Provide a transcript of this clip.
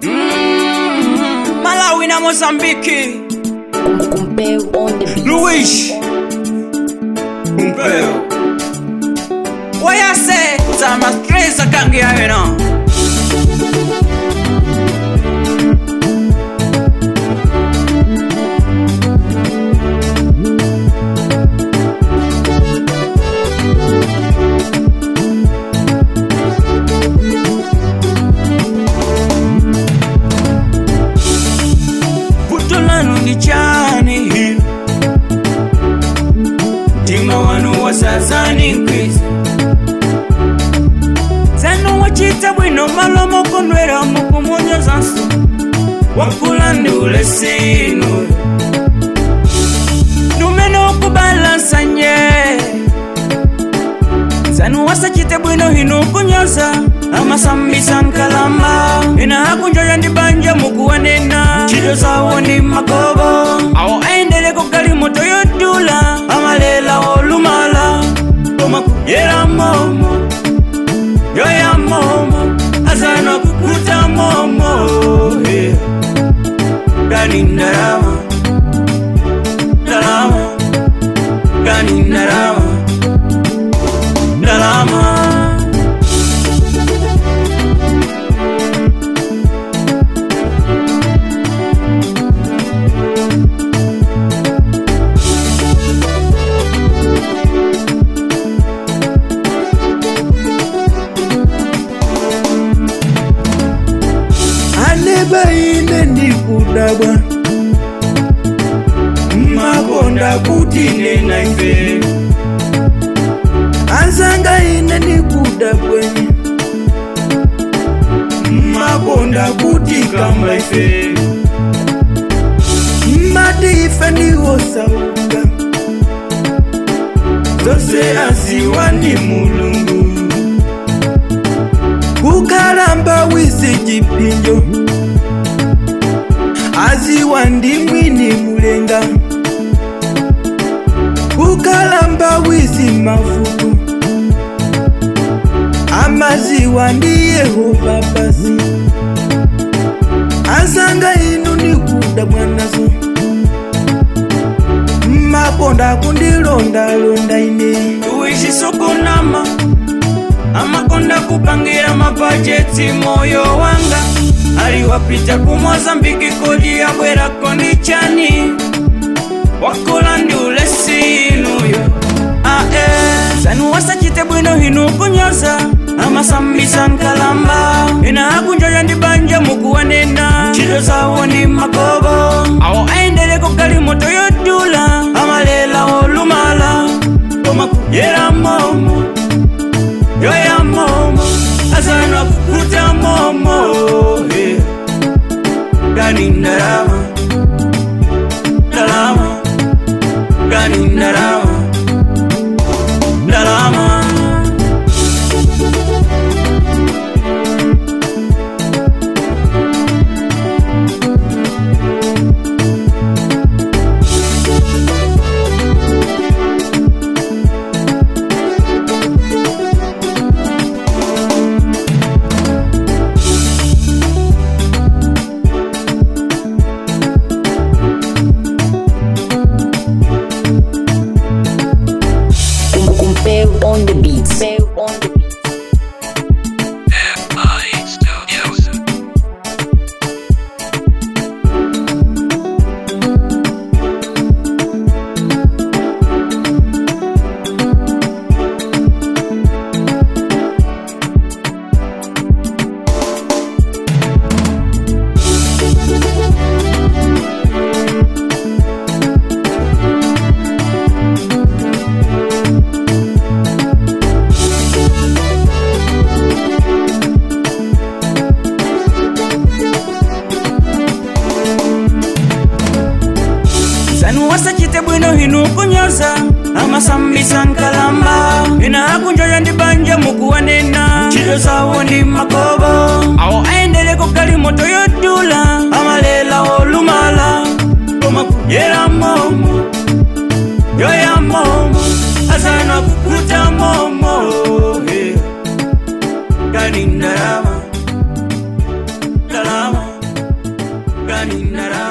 Mm, Malawi na Mozambiki. Compare on the beat. Luiz. Umpeo. Wayase zama stresa kangi yena. Putolanu ni chani hino. Tima wanu wasazani nkwizi. Zanu wachita bwino malomo konwera mukumunyo zansu. Wakula ndule sinu. Numeno kubalansa nye. Zanu wasachite bwino hino kunyoza. amasambisa nkalamba ina akunjoya ndi banja mukuwanena ntchito zawo ndi magobo awo ayendele kugali moto yodula amalela olumala koma kudyera momo yoya momo azana kukuta momo yeah. gani ndalama ndalama gani ndalama ndalama aneba ine ndikudabwa makonda kuti nena ife anzanga ine ndikudabwenye makonda kuti kamba ife mati ife ndiwosauka zose aziwa ndi mulungu kukalamba wisi chipinjo aziwa ndi mwini mulenga kukalamba wisi mafuku amaziwa ndi yehova basi azanga inu ndikuda mwanazo maponda kundilondalonda ine tuishisukunama amakonda kupangira mabajeti moyo wanga aliwapita ku mozambiki kodi yabwerako ndi chani wakola ndi ulesinuyo ae sanu wasachite bwino hinu kunyoza amasambisa nkalamba ina akunjoya ndi banja mukuwanena ntchito zawo ndi magobo awo ayendele kugali moto yodula amalela olumala koma kudyera momo yoya momo azana kukuta momo yeah. gani ndalama ndalama gani ndalama ndalama Compare on the beat. Compare on the beat. sanu wasachite bwino hinu kunyoza amasambisa nkalamba ina akunjoya ndi banja mukuwanena ntchito zawo ndi magobo awo ayendele kugali moto yodula amalela olumala koma kudyera momo yoya momo azana kukuta momo yeah. gani ndalama ndalama ndalani ndalama